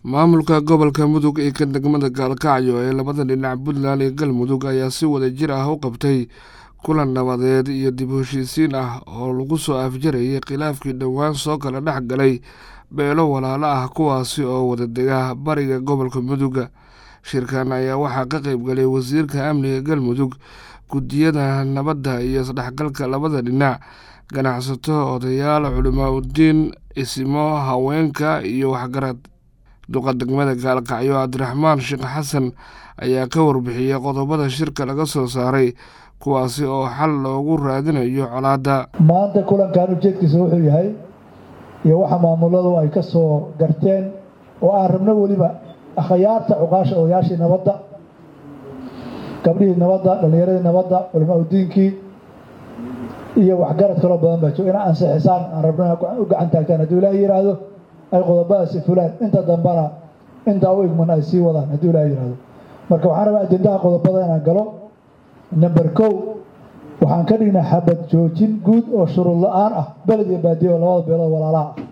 maamulka gobolka mudug ee ka degmada gaalkacyo ee labada dhinac puntland iyo galmudug ayaa si wada jir ah u qabtay kulan nabadeed iyo dib u heshiisiin ah oo lagu soo afjarayay khilaafkii dhowaan soo kala dhex galay beelo walaalo ah kuwaasi oo wada dega bariga gobolka muduga shirkan ayaa waxaa ka qeyb galay wasiirka amniga galmudug guddiyada nabadda iyo isdhexgalka labada dhinac ganacsato odayaal culimaa udiin isimo haweenka iyo waxgarad duqa degmada gaalkacyo cabdiraxmaan sheekh xasan ayaa ka warbixiyey qodobada shirka laga soo saaray kuwaasi oo xal loogu raadinayo colaadda maanta kulankan ujeedkiisa wuxuu yahay iyo waxa maamuladu ay ka soo garteen oo aan rabno weliba akhyaarta cuqaasha odayaashii nabadda gabdhihii nabadda dhallinyaradii nabadda culimaa udiinkii iyo waxgarad kaloo badan baa jooga inaa ansixisaan aan rabno u gacan taagtaan hadduu ilaaha yidhaahdo ay qodobadaasi fulaan inta dambana intaa u igman ay sii wadaan hadduu ilaaha yidhaahdo marka waxaan rabaa ajendaha qodobada inaan galo number kow waxaan ka dhignay xabad joojin guud oo shuruud la-aan ah beled iyo baadiye oo labada beelood walaalaha ah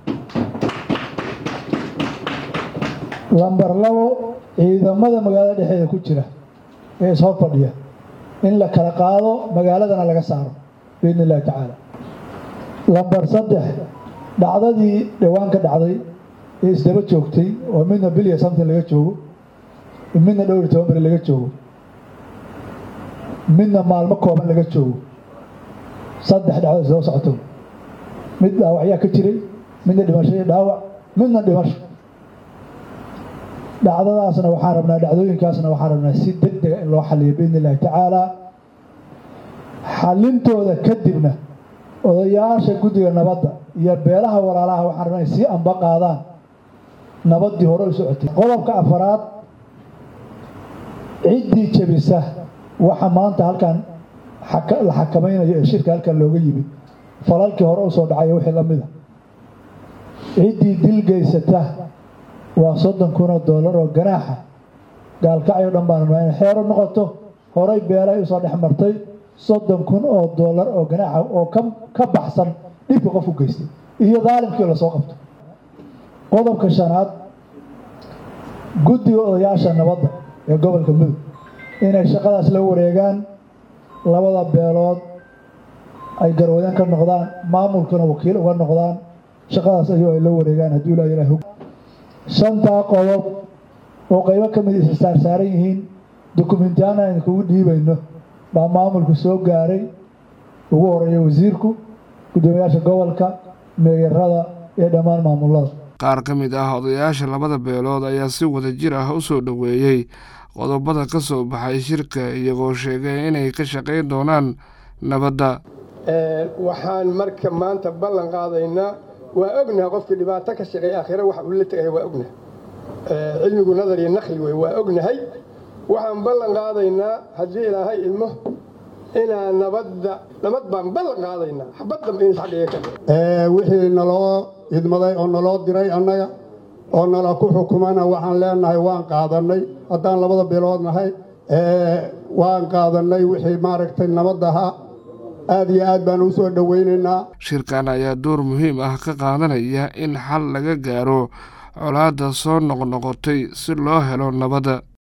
lamber labo ciidamada magaalada dhexeeda ku jira ee ishor fadhiya in la kala qaado magaaladana laga saaro biidni illahi tacaala lamber saddex dhacdadii dhowaan ka dhacday ee isdaba joogtay oo midna bilya something laga joogo midna dhowr iyo toban beri laga joogo midna maalmo kooban laga joogo saddex dhacdo isdaba socoto mid dhaawacyaa ka jiray midna dhimasho iyo dhaawac midna dhimasho dhacdadaasna waxaan rabnaa dhacdooyinkaasna waxaan rabnaa si deg dega in loo xaliyo biidni illahi tacaalaa xalintooda kadibna odayaasha guddiga nabadda iyo beelaha walaalaha waxaan rabnaa ay sii amba qaadaan nabaddii hore u socotay qodobka afaraad ciddii jebisa waxa maanta halkan la xakamaynayo ee shirka halkan looga yimid falalkii hore usoo dhacayo wixii la mida ciddii dil geysata waa soddon kun oo dollar oo ganaaxa gaalkacyo dhan baan rabnaa inay xeero noqoto horay beelay usoo dhex martay soddon kun oo dollar oo ganaaxa oo ka baxsan dhibka qof u geystay iyo daalimkii lasoo qabto qodobka shanaad guddiga odayaasha nabadda ee gobolka mudug inay shaqadaas la wareegaan labada beelood ay garwadeen ka noqdaan maamulkuna wakiil uga noqdaan shaqadaas ayuu ay la wareegaan hadduu ilaa ilaah shantaa qodob oo qaybo ka mid isa saarsaaran yihiin dukumentiyaana aynu kugu dhiibayno baa maamulku soo gaaray ugu horeeya wasiirku guddoomiyaasha gobolka meeyarada iyo dhammaan maamulada qaar ka mid ah odayaasha labada beelood ayaa si wada jir ah u soo dhoweeyey qodobada ka soo baxay shirka iyagoo sheegay inay ka shaqayn doonaan nabadda waxaan marka maanta ballan qaadaynaa waa ognaha qofkii dhibaato ka shaqeey aakhira wax uu la tegaya waa ognaha cilmigu nadar iyo nakli wey waa ognahay waxaan ballan qaadaynaa haddii ilaahay ilmo inaa nabadda nabad baan ballan qaadaynaa xabad dambe in isxadhiga ka wixii naloo idmaday oo naloo diray annaga oo nala ku xukumana waxaan leenahay waan qaadannay haddaan labada bilood nahay waan qaadannay wixii maaragtay nabadaha aad iyo aad baan u soo dhowaynaynaa shirkan ayaa door muhiim ah ka qaadanaya in xal laga gaaro colaadda soo noqnoqotay si loo helo nabadda